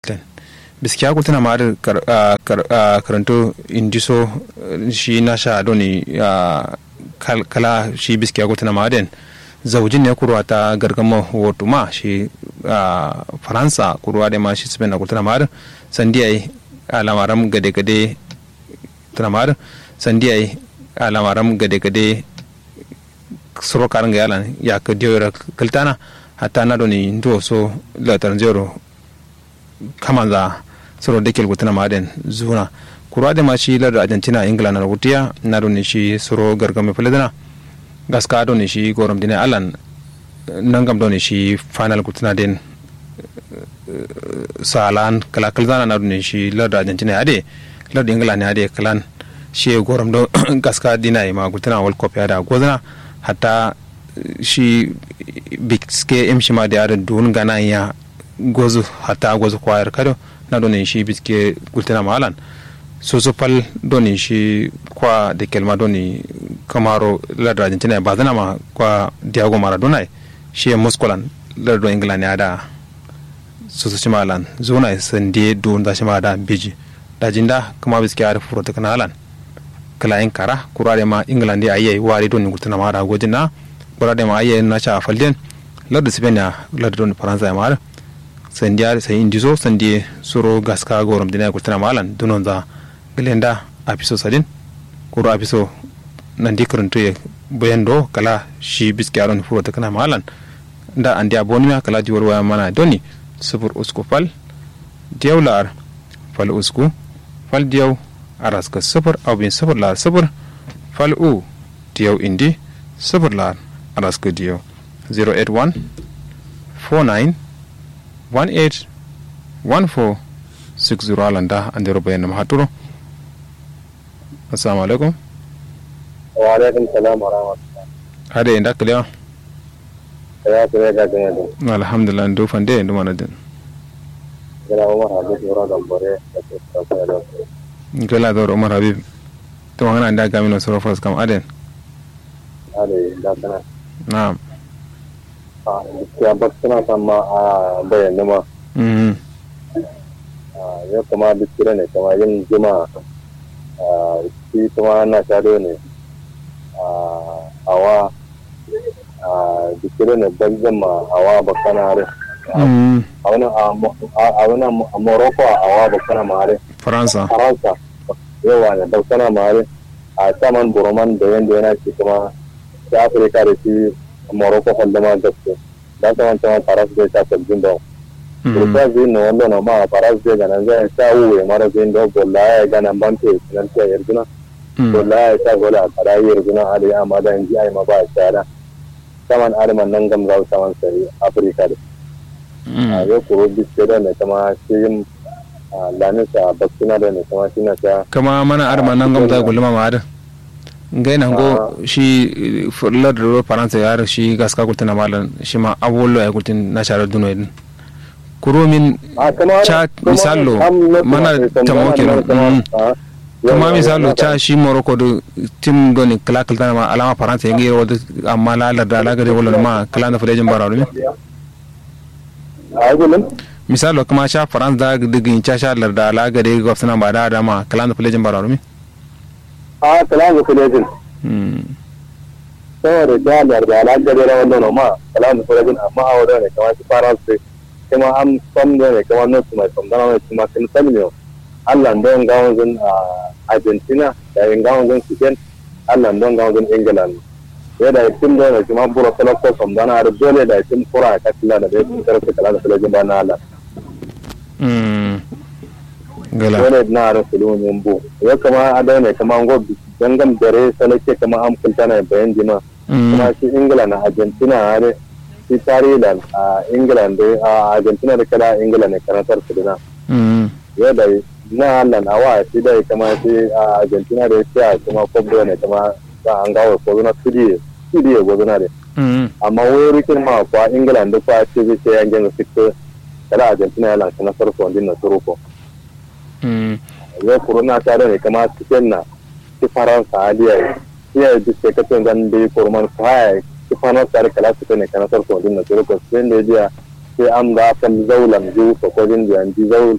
biskiya ku tana ma da karanto indiso shi na sha doni kala shi biskiya ku tana ma den zaujin ne kurwa ta gargama wato ma shi faransa kurwa da ma shi spain na ku tana ma da sandiya alamaram gade-gade tana ma da sandiya alamaram gade-gade suro karin ga yalan ya ka diyo kaltana hatta na doni ndo so latar zero kamanza soro dekel gutana maden zuna kurwa da ma shi lar argentina ingila na rutiya na doni shi soro gargame fuladana gaska doni shi gorom dina alan nangam doni shi final gutana den salan kala kalzana na doni shi lar argentina ade lar ingila ne ade kalan shi gorom do gaska dina ma gutana world cup ya da gozana hatta shi biske imshi ma da yaran dun gana ya gozu hatta gozu kwayar kado na donin shi biske gultina malan so so pal donin shi kwa da kelma doni kamaro ladar argentina ba zana ma kwa diago maradona shi ya muskolan ladar england ya da so so malan zona sande dun da shi ma da biji da jinda kuma biske ya furo ta kanalan kala in kara kurare ma england ya ayi wari doni gultina ma da gojina kurare ma ayi na cha falden ladar spain ya ladar doni faransa ya mara sandiya sai indizo sandi suro gaska gorom dina ko tana malan dunon za glenda apiso sadin kuro apiso nandi kuruntu ye boyendo kala shi biski aron furo ta kana malan da andi abonima kala diwar waya mana doni subur usku fal diyaw lar fal usku fal diyaw araska subur abin subur lar subur fal u diyaw indi subur lar araska diyaw 081 49 181460 alanda andero bayan ma haturo assalamu alaikum wa alaikum salam wa rahmatullah hade inda kalewa ya kire ga gane da alhamdulillah ndo fande ndo mana den gana umar habib yoro gambore da ke tsaka da gela da umar habib to ngana nda gamino soro fas kam aden ale da kana na'am a gaskiya ba suna san ma a bayyana ma mhm ya kuma bikira ne kama yin jima shi kuma na shado ne awa bikira ne ban jima awa bakana hare mhm a wani a morocco awa bakana ma hare faransa faransa yawa ne bakana ma hare a saman buroman da yanda yana shi kuma ta afirka da shi morocco kwallama gaske da ta wancan faras zai ta sabbin da Kurta zai na wanda na ma faras zai gana zai ta wuwe mara zai da bolla ya gana bante nan ta yarjuna bolla ya ta gola a kara yarjuna a da ya ma da inji ai ma ba a tsara saman arman nan gam za saman sai afirka da a yau kuro biske da ne kama shi yin lanisa bakkuna da ne kama shi na ta kama mana arma nan gam za gulma ma ada ngai nan go shi fular da faransa ya shi gaska kultina malan shi ma awolo ya kultin na sharar duno din kuromin cha misalo mana tamo kenan kuma misalo cha shi morocco do tim do ni kala kala ma alama faransa yangi wada amma la la da la gare wala ma kala na fulejin barawo ne misalo kuma cha faransa da digin cha sha la da la gare gwamnati ba da da ma kala na fulejin barawo ne a kala na fulejin saboda jalar da ala gare na wannan ma kala na fulejin amma a wadda ne kamar shi faransa kuma an famdo ne kamar notu mai famdana mai kuma sun salmiyo allah don gawon zun argentina da yin gawon zun spain allah don gawon zun england ya da tim do ne kuma buro kala ko famdana har dole da tim kura ka kila da bai fitar su kala da filajin ba na allah gala dole na har filu ne bu ya kama a da ne kama go dangam dare salake kama an kulta na bayan jima kuma shi england na argentina har shi tarihi a england a argentina da kada england ne karatar su dina yadda na nan a wa shi da kama shi a argentina da ya kuma kwabdo ne kama ba an gawo ko zuna studio studio go zuna de amma wai rikin ma kwa england da kwa ce zai ce yangen fito kada argentina ya lansa na sarfo din na turuko yau corona ta da ne kama cikin na ci faransa aliya iya duk sai ka tun zan bai kurman kwaya ci faransa da kala su ne kana sarfo din na turuko sai da ya sai an ga kan zaulan ju ko ko din da ji zaul